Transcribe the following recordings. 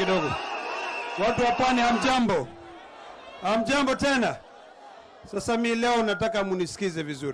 kidogo. Watu wa pwani, hamjambo? Hamjambo tena. Sasa mi leo nataka munisikize vizuri,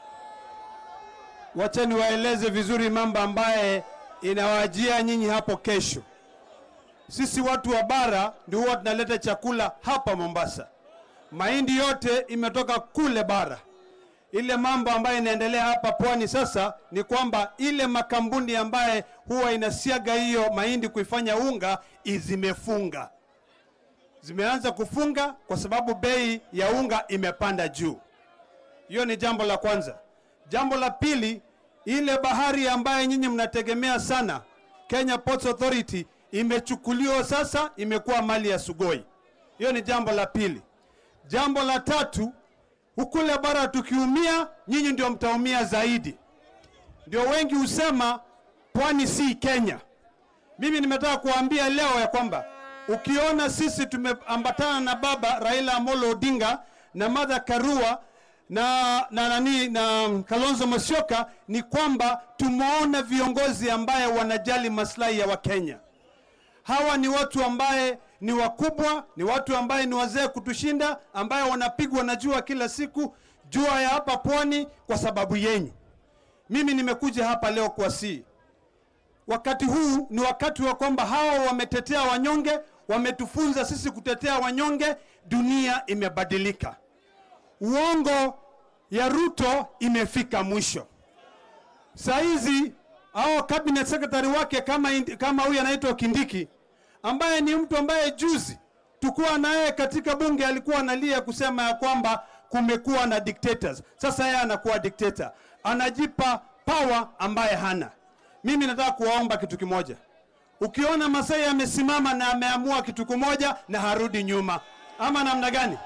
wacha niwaeleze vizuri mambo ambaye inawajia nyinyi hapo kesho. Sisi watu wa bara ndio huwa tunaleta chakula hapa Mombasa. Mahindi yote imetoka kule bara. Ile mambo ambayo inaendelea hapa pwani sasa ni kwamba ile makampuni ambaye huwa inasiaga hiyo mahindi kuifanya unga zimefunga, zimeanza kufunga kwa sababu bei ya unga imepanda juu. Hiyo ni jambo la kwanza. Jambo la pili, ile bahari ambaye nyinyi mnategemea sana, Kenya Ports Authority imechukuliwa sasa, imekuwa mali ya Sugoi. Hiyo ni jambo la pili. Jambo la tatu, ukule bara tukiumia, nyinyi ndio mtaumia zaidi. Ndio wengi husema pwani si Kenya. Mimi nimetaka kuambia leo ya kwamba ukiona sisi tumeambatana na baba Raila Amolo Odinga na Martha Karua na na nani na Kalonzo Musyoka ni kwamba tumeona viongozi ambaye wanajali maslahi ya Wakenya. Hawa ni watu ambaye ni wakubwa, ni watu ambaye ni wazee kutushinda, ambaye wanapigwa na jua kila siku, jua ya hapa pwani kwa sababu yenyu. Mimi nimekuja hapa leo kuwasihi, wakati huu ni wakati wa kwamba hawa wametetea wanyonge, wametufunza sisi kutetea wanyonge. Dunia imebadilika, uongo ya Ruto imefika mwisho. Saa hizi hao cabinet secretary wake kama indi- kama huyu anaitwa Kindiki ambaye ni mtu ambaye juzi tukuwa naye katika bunge alikuwa analia kusema ya kwamba kumekuwa na dictators. Sasa yeye anakuwa dictator, anajipa power ambaye hana. Mimi nataka kuwaomba kitu kimoja. Ukiona Masai amesimama na ameamua kitu kimoja na harudi nyuma, ama namna gani?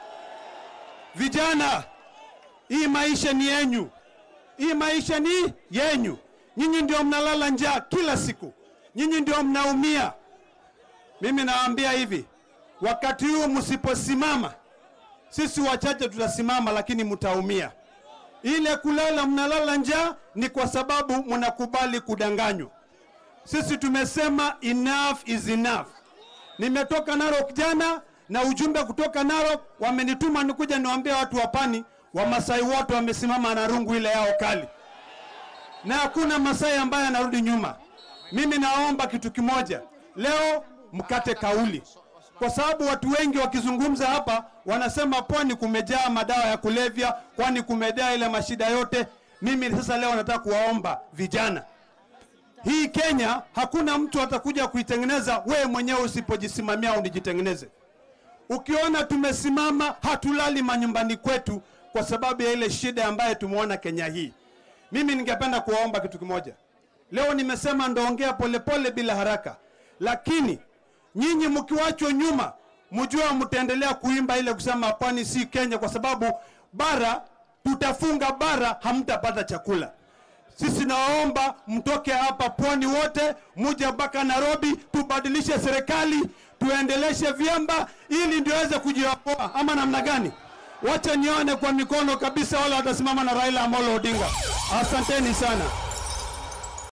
Vijana, hii maisha ni yenyu, hii maisha ni yenyu. Nyinyi ndio mnalala njaa kila siku, nyinyi ndio mnaumia. Mimi nawaambia hivi, wakati huu msiposimama, sisi wachache tutasimama, lakini mtaumia. Ile kulala mnalala njaa ni kwa sababu mnakubali kudanganywa. Sisi tumesema enough is enough. Nimetoka Narok jana na ujumbe kutoka Narok wamenituma nikuja niwaambie watu wa Pwani, Wamasai wote wamesimama na rungu ile yao kali, na hakuna Masai ambaye anarudi nyuma. Mimi naomba kitu kimoja leo, mkate kauli, kwa sababu watu wengi wakizungumza hapa wanasema pwani kumejaa madawa ya kulevya, kwani kumejaa ile mashida yote. Mimi sasa leo nataka kuwaomba vijana, hii Kenya hakuna mtu atakuja kuitengeneza wewe mwenyewe usipojisimamia unijitengeneze. Ukiona tumesimama, hatulali manyumbani kwetu kwa sababu ya ile shida ambayo tumeona Kenya hii. Mimi ningependa kuwaomba kitu kimoja. Leo nimesema ndaongea polepole bila haraka, lakini nyinyi mkiwachwa nyuma, mjue mtaendelea kuimba ile kusema pwani si Kenya, kwa sababu bara tutafunga bara, hamtapata chakula. Sisi nawaomba mtoke hapa pwani wote, muje mpaka Nairobi, tubadilishe serikali, tuendeleshe vyamba ili ndio weze kujiokoa, ama namna gani? Wacha nione kwa mikono kabisa wale watasimama na Raila Amolo Odinga. Asanteni sana.